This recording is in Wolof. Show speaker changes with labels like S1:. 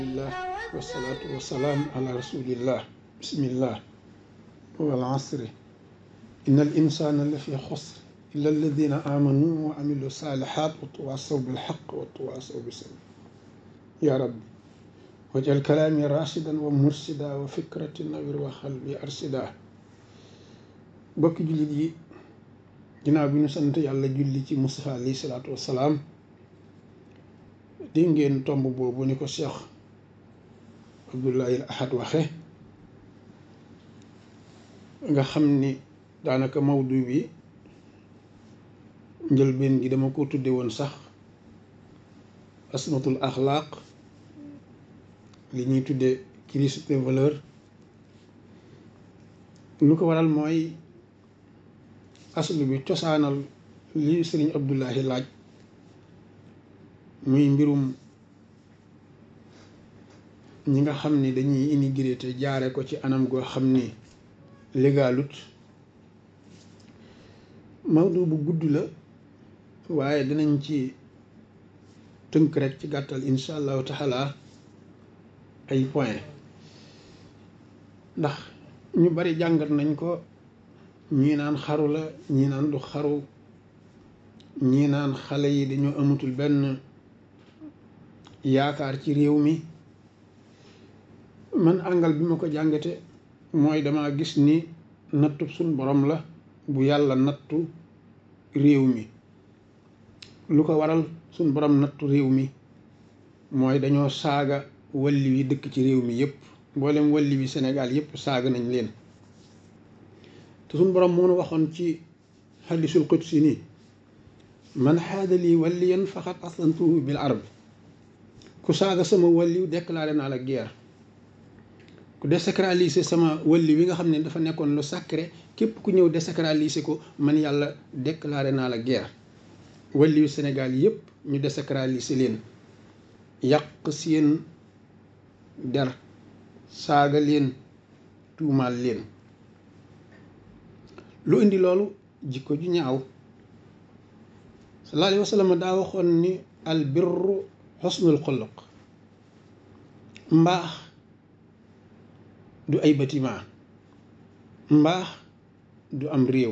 S1: alhamdulillah wasalaatu wasalaam ala rasulillah bismillah wal asri inna al insana la fi xusr illa alladina amanu wa amilu salihat wa tawasaw bilxaq wa tawasaw bisabr ya rabbi wajal kalaami rashidan wa mursida wa fikrati nawir wa xalbi arsida bokki jullit yi ginnaaw bi ñu sant yàlla julli ci Mustafa alayhi salaatu wassalaam di ngeen tomb boobu ni ko Cheikh Abdoulaye Ahad waxe nga xam ni daanaka mawdu bi njëlbeen gi dama ko tudde woon sax asmatul axlaaq li ñuy tudde crise des valeurs lu ko waral mooy aslu bi cosaanal li sëriñ Abdoulahi laaj muy mbirum ñi nga xam ni dañuy immigré te jaare ko ci anam goo xam ni légalut mawdu bu gudd la waaye dinañ ci tënk rek ci gàttal insha allahu taala ay point ndax ñu bari jàngat nañ ko ñii naan xaru la ñii naan du xaru ñii naan xale yi dañoo amatul benn yaakaar ci réew mi man àngal bi ma ko jàngate mooy dama gis ni nattu suñ borom la bu yàlla nattu réew mi lu ko waral suñ borom nattu réew mi mooy dañoo saaga walli wi dëkk ci réew mi yépp mboolem walli wi Sénégal yépp saaga nañ leen te suñ borom moo nu waxoon ci xadisul qudsi nii man xaada lii walliyan faqad aslantuhu bil arb ku saaga sama walliw déclaré naa la guerre ku désacraliser sama walli wi nga xam ne dafa nekkoon lu sacré képp ku ñëw désacraliser ko man yàlla déclaré naa la guerre walliwu Sénégal yépp ñu désacraliser leen yàq seen der saaga leen tuumaal leen lu indi loolu jikko ju ñaaw sallallahu alayhi wa sallam daa waxoon ni al birru xusnul xuluq mbaax du ay bâtiment mbaax du am réew